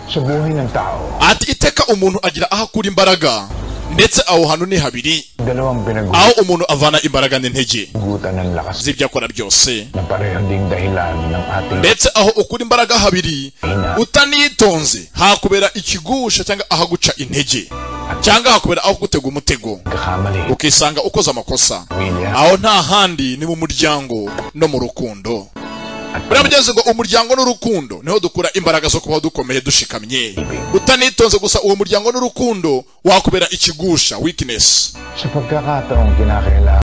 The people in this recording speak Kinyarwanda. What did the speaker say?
subuhin ng tao. ati iteka umuntu agira aho akura imbaraga ndetse aho hantu ni habiri Dalawang aho umuntu avana imbaraga n'intege pinaggugutan ng lakas z'ibyo akora byose na pareho ding dahilan ng ating ndetse aho ukura imbaraga habiri utanitonze hakubera ikigusha cyangwa ahaguca intege cyangwa hakubera aho gutega umutego kakamali. ukisanga ukoze amakosa aho nta handi ni mu muryango no mu rukundo buriya mugezi ngo umuryango n'urukundo niho dukura imbaraga zo kubaho dukomeye dushikamye utanitonze gusa uwo muryango n'urukundo wakubera ikigusha weakness Sa pagkakataong kinakailangan